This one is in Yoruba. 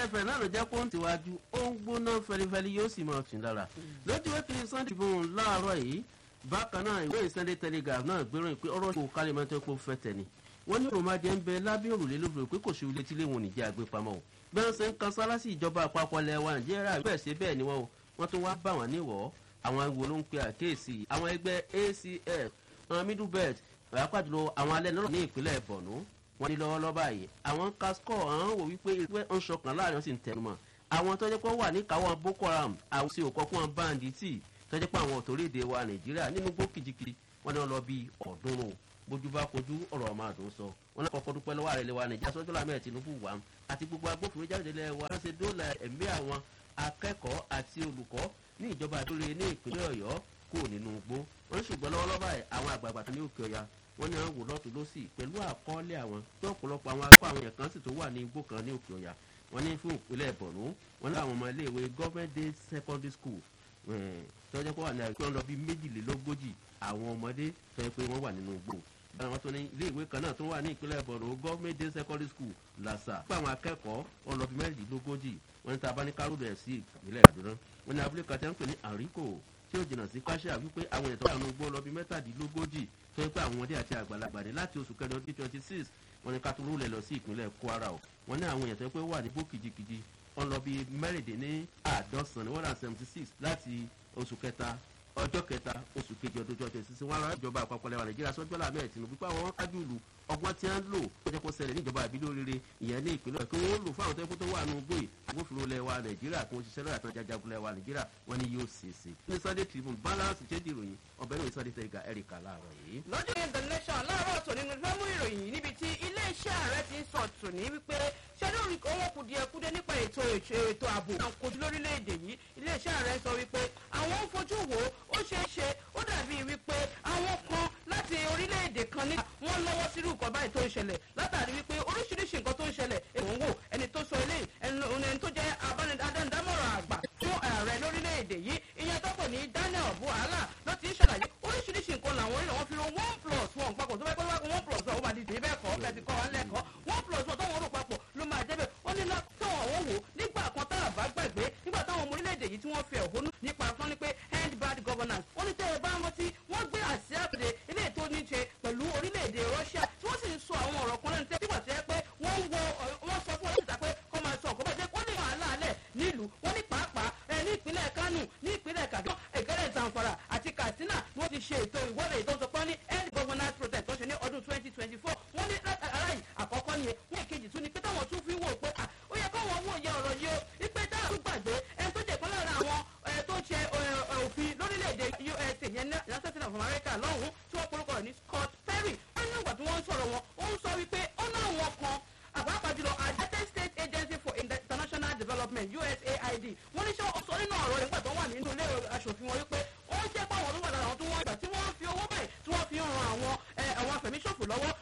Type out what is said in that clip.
fẹ̀rẹ̀fẹ̀rẹ̀ náà ló jẹ́ kó ń tiwájú ó ń gbóná fẹlifẹli yóò sì máa tún lára lójú wẹ́pì sunday tribune láàárọ̀ yìí bákan náà ìwé sunday telegraph náà gbéròyìn pé ọ̀rọ̀ ìkó kálímọ́tò epo fẹ́ tẹ̀ ni wọ́n ní òròmọdé ń bẹ lábẹ́ òrùlé lóbìnrin pé kò sí ilé tí léwọn nìjẹ́ àgbépamọ́ o bí wọ́n ṣe ń kan sálá sí ìjọba àpapọ̀ ilẹ̀ wa nàìjíríà bẹ́ẹ̀ ṣe bẹ́ẹ̀ ni wọ́n o wọ́n tún wá bá wọn níwọ̀ àwọn wo ló ń pe àkéèsì àwọn ẹgbẹ́ acf àwọn middle belt pàápàá àwọn alẹ́ náà ní ìpínlẹ̀ borno wọ́n ní lọ́wọ́lọ́wọ́ báyìí àwọn casco àwọn wò wípé ìpẹ́ ń ṣọkàn láàrin sì ń tẹnumọ́ àwọn tọ́jú pé wà níkàáwọ́ boko haram àwọn sì òkọ́ fún wọn báńdì tí tọ́jú pé àwọn òtòrídé wa nàìjíríà nínú gbó kìjikìji wọ́n ní wọ́n lọ bí ọ̀ọ́dúnrún bójú bá kojú ọ̀rọ̀ ọmọ àdó sọ wọn náà kọ́kọ́ dúpẹ́ lọ́wọ́ àrẹ̀lẹ̀ wa nàìjíríà sọ́jọ́ lámẹ́ tinubu wà àti gbogbo agbófinró jáde lẹ́ wa ṣe dóòlà ẹ̀mí àwọn akẹ́kọ̀ọ́ àti olùkọ́ ní ìjọba àdúrà ní ìpínlẹ̀ ọ̀yọ́ kò nínú igbó wọn ṣùgbọ́n lọ́wọ́lọ́wọ́ báyìí àwọn àgbààgbà tó ní òkè ọ̀yà wọn ní àwọn wò lọ́tún lọ́sì pẹ̀lú àkọọ́lẹ̀ àwọn tó ọ̀pọ̀lọpọ̀ àwọn akọ́ àwọn èèyàn kan sì tó wà ní igbó kan ní òkè ọ̀yà wọn ní fún ìpínlẹ̀ bọ̀nú wọn ní àwọn ọmọ iléèwé government day secondary school tọ́jú pé wà ní àgbẹ̀ wọn lọ bí méjìlélógójì àwọn ọmọdé tọ́jú pé wọ́n wà nínú igbó àwọn tó ní ilé ìwé kan náà tó wà ní ìpínlẹ̀ bọ̀nú government day secondary school làṣà pé àwọn akẹ́kọ̀ọ́ wọn lọ bí mẹ́rìndínlógójì wọn ní tàbá ní kárò bẹ̀rẹ̀ sí ìpínlẹ̀ àdúrà wọn ní abúlé kan tẹ́ ń pè ní àríkò tí ó jìnnà sí káṣíà wípé àwọn èèyàn tó wà ní igbó lọ bí mẹ́tàdínlógójì tó yẹ pé àwọn ọmọdé àti àgbàlagbà ní láti oṣù kẹrin ọdún twenty six wọn ní kátó lẹ̀ lọ sí ìpínlẹ̀ kwara o wọn ní àwọn èèyàn tó yẹ pé wà ní bó kìjikìji wọn lọ bí mẹ́rìndínní àádọ́sán ní one hundred seventy six láti oṣù kẹta ọjọ́ kẹta oṣù kejì ọdún twenty six wọn lọ ìjọba àpapọ̀ lẹ́wà nàìjíríà sọ́jọ́ làmẹ́ ẹ̀ tìǹbù pé àwọn wọn kájú ìlú ọgbọ́n tí wọ́n lò ó jẹ́ kó ṣẹlẹ̀ ní ìjọba àbílẹ̀ oríire ìyẹn ní ìpínlẹ̀ kí wọ́n lò fún àwọn tẹ́kọ́ tó wà nù gbòì agbófinró lẹ́wà nàìjíríà kí wọ́n ṣiṣẹ́ lọ́yà tán jajagun lẹ́wà nàìjíríà wọ́n ní yóò ṣe é ṣe. ní sunday tribune balance ṣéjì ìròyìn ọbẹ̀ náà sunday tẹ̀gà ẹ̀ríkà láàárọ̀ yìí. lọ́jọ́ yẹn the nation láàárọ̀ tòní ni fẹ́ mú ìròyìn yìí níbi tí iléeṣẹ́ ààrẹ ti ń sọ tòní wípé ṣé lórí owó kùdìẹ̀kudẹ nípa ètò ètò ààbò náà kojú lórílẹ̀‐èdè yìí iléeṣẹ́ ààrẹ sọ wípé àwọn ń fojú wo ó ṣeé ṣe ó dàbí wípé àwọn kan láti orílẹ̀‐èdè kan ní wọ́n lọ́wọ́ sírú nǹkan báyìí tó ń ṣẹlẹ̀ látàrí wípé oríṣiríṣi nǹkan tó ń ṣẹlẹ̀ èèwọ̀ ń wò ẹni tó sọ eléyìí ẹni tó jẹ́ adánidámọ̀ràn àgbà fún ààrẹ lórílẹ̀‐èdè yìí ìyẹn tó pè ní daniel buhala ló ti ń ṣàlàyé oríṣiríṣi nǹkan làwọn orílẹ̀ wọn fi ro one plus one papọ̀ tó bá pẹ́ one plus one ó máa di dè bẹ́ẹ̀ kọ́ bẹ́ẹ̀ ti kọ́ wa lẹ́kọ̀ọ́ one plus one tó wọ́n rò papọ̀ ló máa jẹ́ bẹ́ẹ̀ ó ní táwọn àwọn wò nígbà kan tá a bá gbàgbé nígbà táwọn ọmọ orílẹ̀-èdè yìí tí wọ́n fi ẹ̀hónú nípa fún ni pé end bad governance ó ní tẹ́ ẹ bá rántí wọ́n gbé àsíá pèdè ilé ètò oníṣe pẹ̀lú orílẹ̀-èdè russia tí wọ́n sì ń sọ àwọn ọ̀rọ̀ kan lẹ́nu tẹ́ nígbà tó yẹ pé wọ́n wo wọ́n sọ fún ọlọ́sìta pé kọ́ máa sọ ọ̀kọ́ bàjẹ́ wọ́n ní wàhálà alẹ̀ nílùú wọ́n ní pàápàá ẹ ní ìpínlẹ̀ kánò ní ìpínlẹ̀ kaduna ìkẹrẹ zamfara àti katsina ni wọ́n ti ṣe ètò ìwọ́de ìtọ́sọpọ́ ní end governance protest tó ṣe ní ọdún twenty twenty four wọ́n ní aráyì àkọ́kọ́ ni wọ́n èkejì tún ni pé táwọn tún fi wò pé ó yẹ káwọn wò yẹ ọ̀rọ̀ yìí o wípé táwọn tún gbàgbé ẹni tó jẹ́ kan lára àwọn tó ṣe òfin lórílẹ̀‐èdè usa yẹn ní united states of america lọ́hùn-ún tí wọ́n porúkọ rẹ̀ ní scott perry wọ́n ní ìgbà tí wọ́n ń sọ̀rọ̀ wọn ó ń sọ wípé ó náà wọn kan àpapọ̀ jùlọ united states agency for international development usaid wọ́n ní sọ sọ nínú ọ̀rọ̀ nígbà tó wà nínú ilé aṣòfin wọn wípé ó ń jẹ́ pé àwọn tó wà lára àwọn tó wọ́n ìgbà tí wọ́n fi owó báyìí tí wọ́n fi ń ran àwọn àwọn afẹ̀míṣòfò lọ́wọ́